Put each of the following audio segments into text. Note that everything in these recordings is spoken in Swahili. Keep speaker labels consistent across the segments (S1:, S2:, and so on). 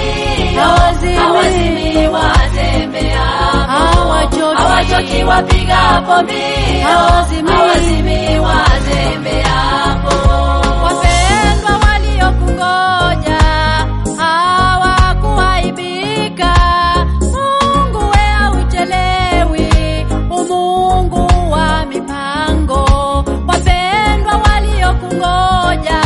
S1: mbio,
S2: Hawazimi.
S1: hawazimi watembeapo,
S2: Hawachoki.
S1: hawachoki wapigapo mbio,
S2: Hawazimi.
S1: hawazimi watembeapo.
S2: Wapendwa waliokungoja hawakuaibika. Mungu we hauchelewi, umungu wa mipango. Wapendwa waliokungoja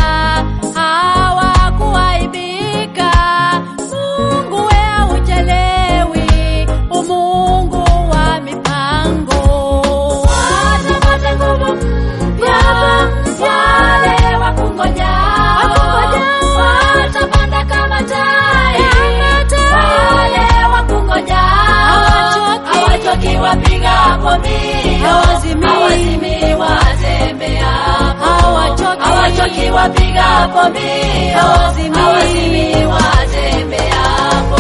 S2: hawakuaibika. Mungu we hauchelewi, umungu wa mipango.
S1: Watapata nguvu mpya, wale wakungojao. Watapanda kama tai, wale wakungojao.
S2: Hawachoki.
S1: Hawachoki wapigapo mbio,
S2: Hawazimi.
S1: hawazimi watembeapo.
S2: Hawachoki.
S1: Hawachoki wapigapo mbio,
S2: Hawazimi.
S1: hawazimi watembeapo.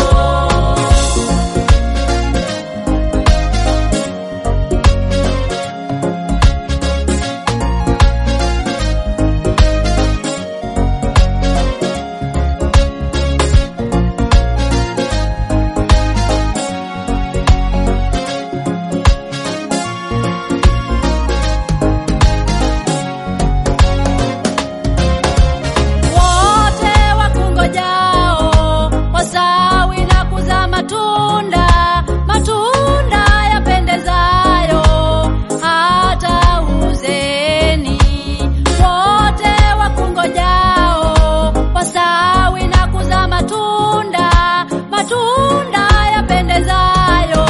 S2: Wote wakungojao wasawi na kuzaa matunda, matunda yapendezayo hata uzeni. Wote wakungojao wasawi na kuzaa matunda, matunda yapendezayo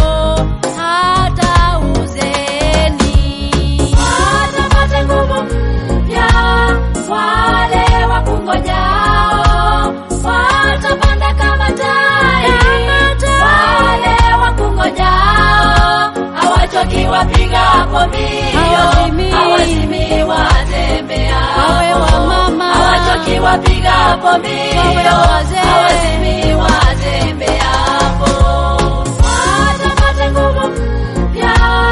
S2: hata uzeni.
S1: Watapata nguvu mpya, wale wakungojao. Watapanda kama tai, wale wakungojao. Hawachoki wapigapo mbio,
S2: Hawazimi.
S1: hawazimi watembeapo.
S2: Wawe wamama.
S1: Hawachoki wapigapo mbio,
S2: Wawe wazee.
S1: hawazimi watembeapo. Watapata nguvu mpya,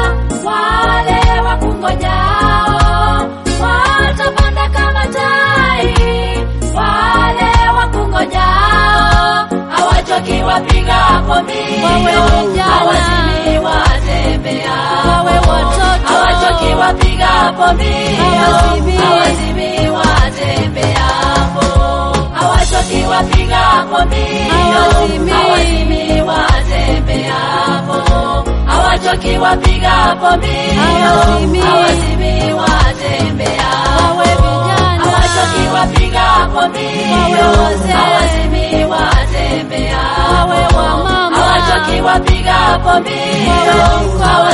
S1: wale wakungojao. Watapanda kama tai, wale wakungojao. Hawachoki wapigapo mbio,
S2: Wawe vijana.
S1: hawazimi watembeapo.
S2: Wawe watoto.
S1: Hawachoki wapigapo mbio,
S2: Hawazimi.
S1: hawazimi watembeapo. Hawachoki wapigapo mbio,
S2: Hawazimi.
S1: hawazimi watembeapo. Hawachoki wapigapo mbio,
S2: Hawazimi.
S1: hawazimi watembeapo.
S2: Wawe vijana.
S1: Hawachoki wapigapo mbio,
S2: Wawe wazee.
S1: hawazimi watembeapo.
S2: Wawe wamama.
S1: Hawachoki wapigapo mbio,
S2: Wawe vikwawe.